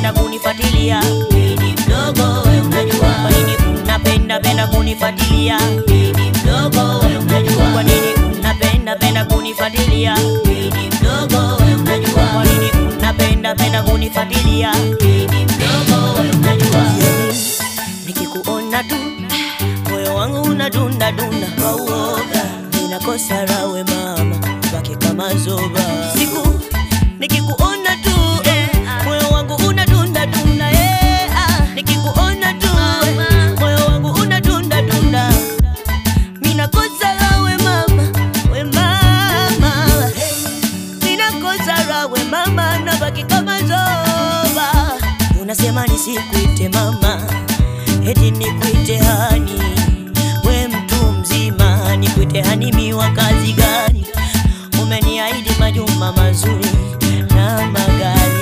penda kunifuatilia? Mimi mdogo we unajua. Kwa nini unapenda penda kunifuatilia? Mimi mdogo we unajua. Kwa nini unapenda penda kunifuatilia? Mimi mdogo we unajua. Kwa nini unapenda penda kunifuatilia? Mimi mdogo we unajua. Nikikuona tu moyo wangu unadunda dunda kwa uoga, ninakosa rawe mama, baki kama zoba. Siku nikikuona tu eh, moyo wangu unadunda dunda eh, ah, nikikuona tu eh, moyo wangu unadunda dunda, ninakosa rawe mama, we mama, ninakosa rawe mama, nabaki kama zoba. Unasema nisikuite mama eti nikuite hani, we mtu mzima, nikuite hani miwa kazi gani? Umeniahidi majumba mazuri na magari,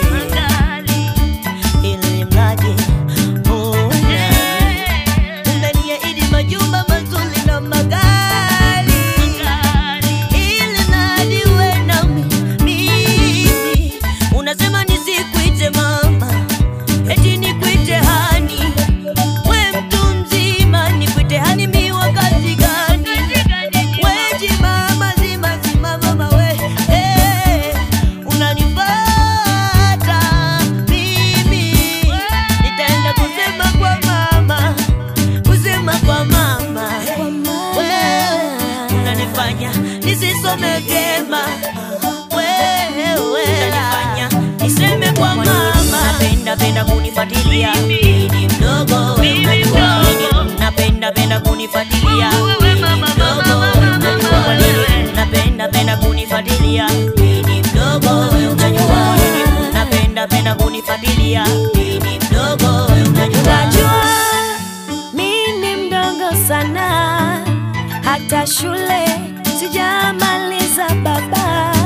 ili mradi uwe nami. Umeniahidi majumba mazuri na magari, ili mradi uwe nami. Mimi unasema nisikuite mama, eti nikuite hani we mtu mzima nikuite hani miwa kazi gani? Weji mama zima zima mama we eh, unanipata mimi, nitaenda kusema kwa mama, kusema kwa mama wewe unanifanya nisisome vyema wewe unanifanya niseme kwa mama napenda penda kunifuatilia mimi mdogo wewe unajua napenda penda kunifuatilia mimi mdogo wewe unajua kwa nini napenda penda kunifuatilia mimi mdogo wewe unajua napenda penda kunifuatilia mimi mdogo wewe unajua Unajua mi ni mdogo sana, hata shule sijamaliza baba.